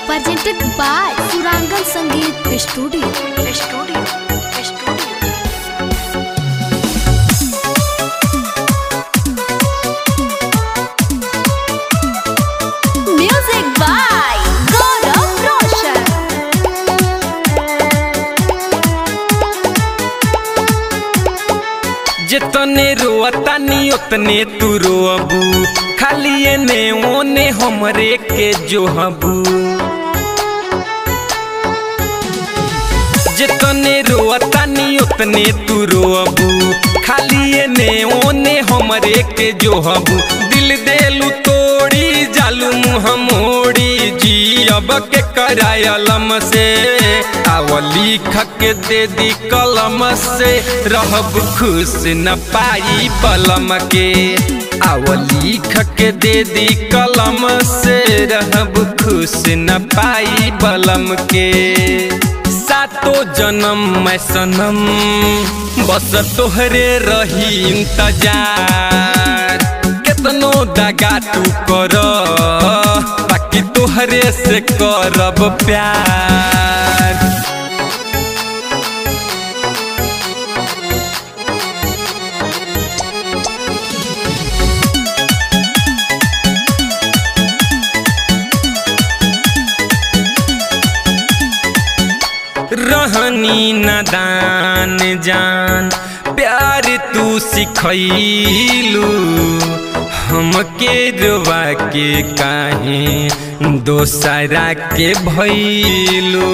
presented by Surangan Sangeet Studio. Studio. Studio. Music by Gaurav Roshan. जितने रोअतानी उतने तू रोअबू खाली एने ओने हमरे के जोहबू जितने रोअतानी उतने तू रोअबू खाली एने ओने हमरे के जोहबू दिल देलू तोड़ी जालू मुँह मोड़ी जी अब के करायलम से आवली खक दे दी कलम से रहब खुश न पाई पलम के आवली खक दे दी कलम से रहब खुश न पाई बलम के सातो जन्म मैं सनम बस तोहरे रही इंतजार केतनो दगा तू कर बाकी तोहरे से करब प्यार रहनी नदान जान प्यार तू सिखैलू हमके रुआ के काहे दोसरा के भैलू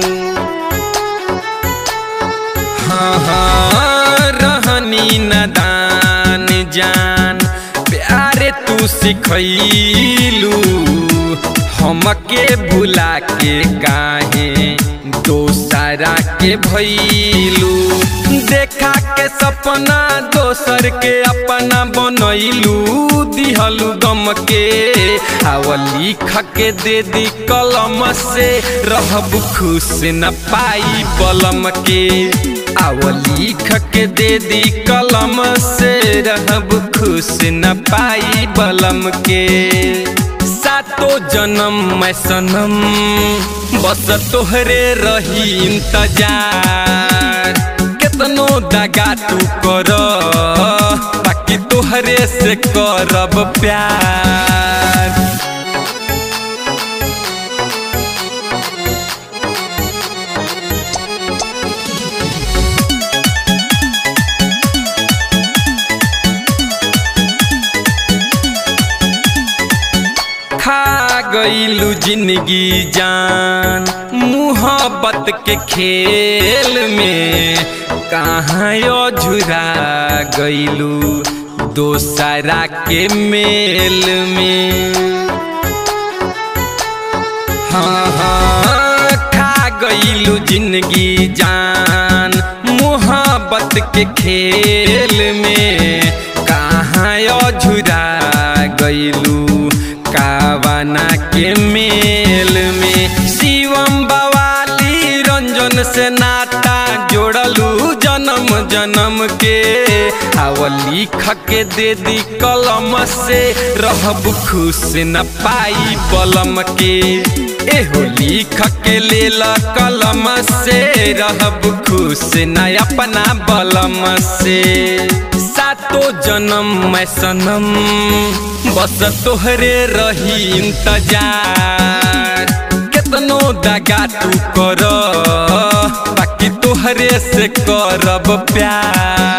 हाँ हाँ रहनी नदान जान प्यार तू सिखैलू हमके भुला के काहे दोसरा के भैलू देखा के सपना दोसर के अपना बनैलू दिहलू गम के आवली के दे दी कलम से रहब खुश न पाई बलम के आवली के दे दी कलम से रहब खुश न पाई बलम के सातो जन्म मैं सनम बस तोहरे रही इंतजार केतनो दगा तू कर बाकी तोहरे से करब प्यार खा गईलू जिंदगी जान मुहब्बत के खेल में कहाँ झुरा गईलू दोसरा के मेल में हाँ हाँ खा गईलू जिंदगी जान मुहब्बत के खेल में कहाँ झुरा गईलू कावाना के मेल में शिवम बवाली रंजन से नाता जोड़लू जन्म जन्म के आवली के दे दी कलम से रहब खुश न पाई बलम के एहो लिख के लेल कलम से रहब खुश न अपना बलम से सातो जन्म मैं सनम बस तोहरे रही इंतजार केतनो दगा तू कर बाकी तोहरे से करब प्यार